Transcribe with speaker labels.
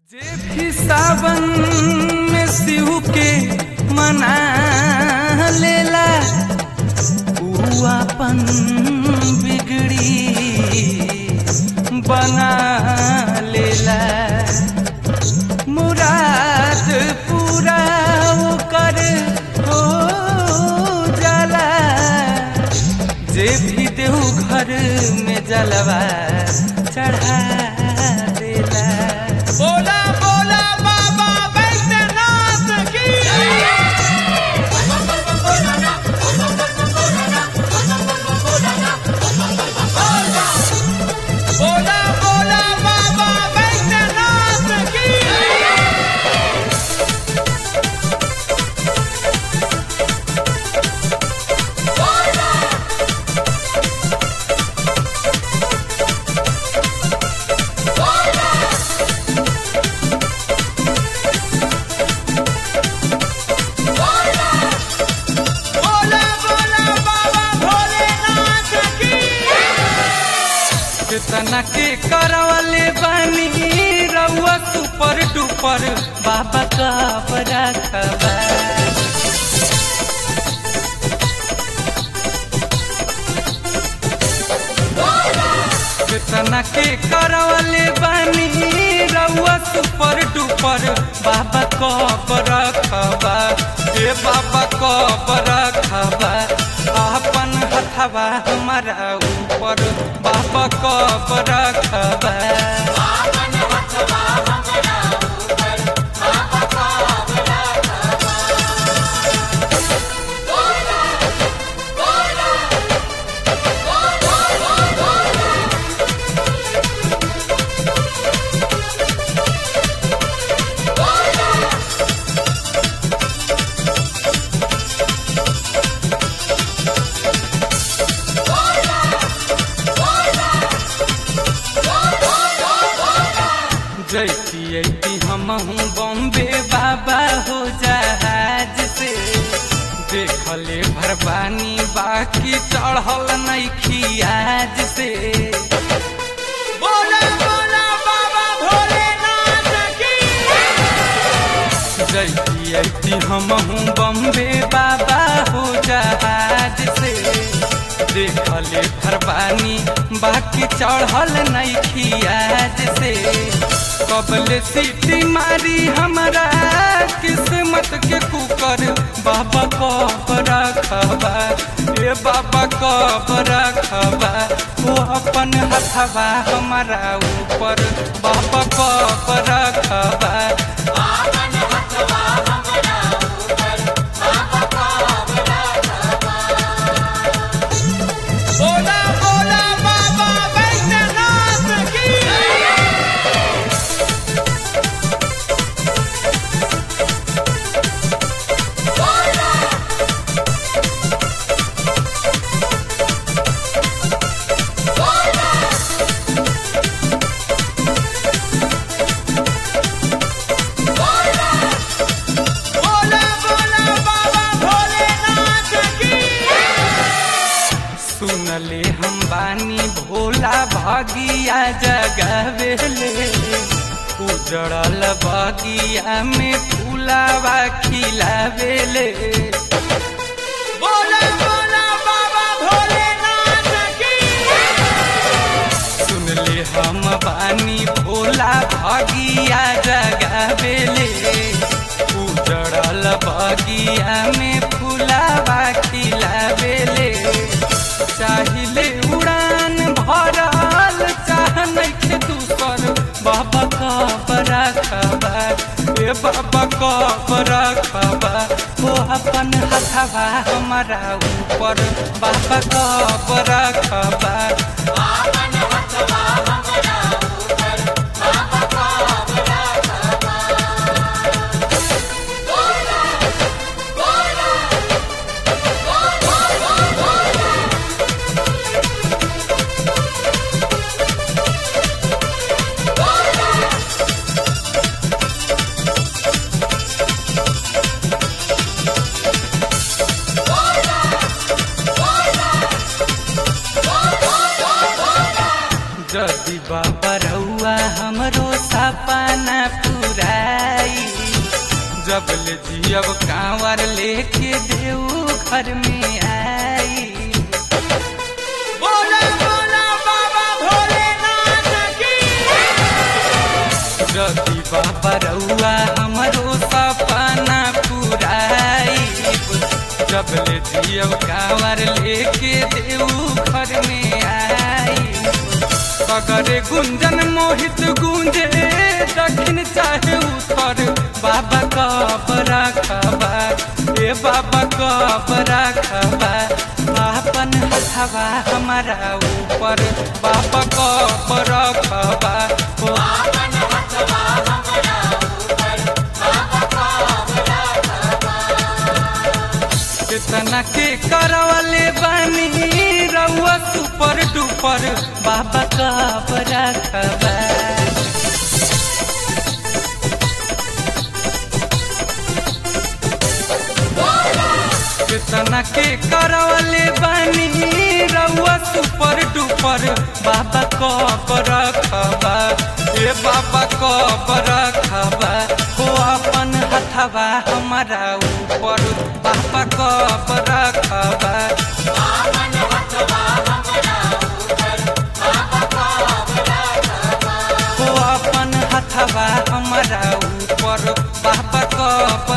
Speaker 1: जे भी सावन में शिव के मना लेला ऊ अपन बिगड़ी बना लेला मुराद पूरा कर हो जाला जे भी देव घर में जलवा चढ़ा देला
Speaker 2: बोला बोला बाबा वैद्यनाथ की बोला बोला बाबा वैद्यनाथ की बोला बोला बाबा भोलेनाथ की
Speaker 1: कितना के करवले बानी रउआ सुपर डुपर बाबा का बड़ा खबर कितना के करवले बानी रउआ सुपर डुपर बाबा कब रखबा ए बाबा कब रखबा अपन हथवा हमारा ऊपर बाबा कब रखबा जैती ऐती हमहू बॉम्बे बाबा हो जहाज से देखले भरबानी बाकी चढ़ल नहीं आज से
Speaker 2: बोला बोला बाबा भोलेनाथ की
Speaker 1: जैती ऐती हमहू बॉम्बे बाबा हो जहाज से देखले भरबानी बाकी चढ़ल नहीं आज से कबले सीटी मारी हमारा किस्मत के कुकर बाबा कब रखबा ए बाबा कब रखबा वो अपन हथवा हमारा ऊपर बाबा कब रखबा
Speaker 2: बोला बोला बाबा वैद्यनाथ की बोला बोला बाबा भोलेनाथ की
Speaker 1: सुनले हम बानी भोला भागिया जगवेले उजड़ल बगिया में फूलावा खिलावेले
Speaker 2: बोला बोला बाबा भोलेनाथ की
Speaker 1: सुनले हम बानी भोला भागिया जगवेले उजड़ल बगिया में फूलावा खिलावेले चाहिले उड़ान भरल चाह नइखे दूसर बाबा कब रखबा ए बाबा कब रखबा हो अपन हथवा हमारा ऊपर बाबा कब रखबा जब ले जियब कांवर लेके देऊ घर में आई
Speaker 2: बोला बोला बाबा भोलेनाथ की
Speaker 1: रति बाबा रउआ हमरो सपना पुराई जब ले जियब कांवर लेके देऊ घर में आई बगरे गुंजन मोहित गुंजे दक्षिण चाहे उत्तर बाबा कब रखबा ए बाबा कब रखबा आपन हथवा हमारा ऊपर बाबा कब रखबा ओ कितना के करवले बानी रउआ सुपर डुपर बाबा कब रखबा कितना के करवले बानी रउआ सुपर डुपर बाबा कब रखबा ए बाबा कब रखबा हो अपन हथवा हमारा ऊपर बाबा कब रखबा हो अपन हथवा हमारा ऊपर बाबा कब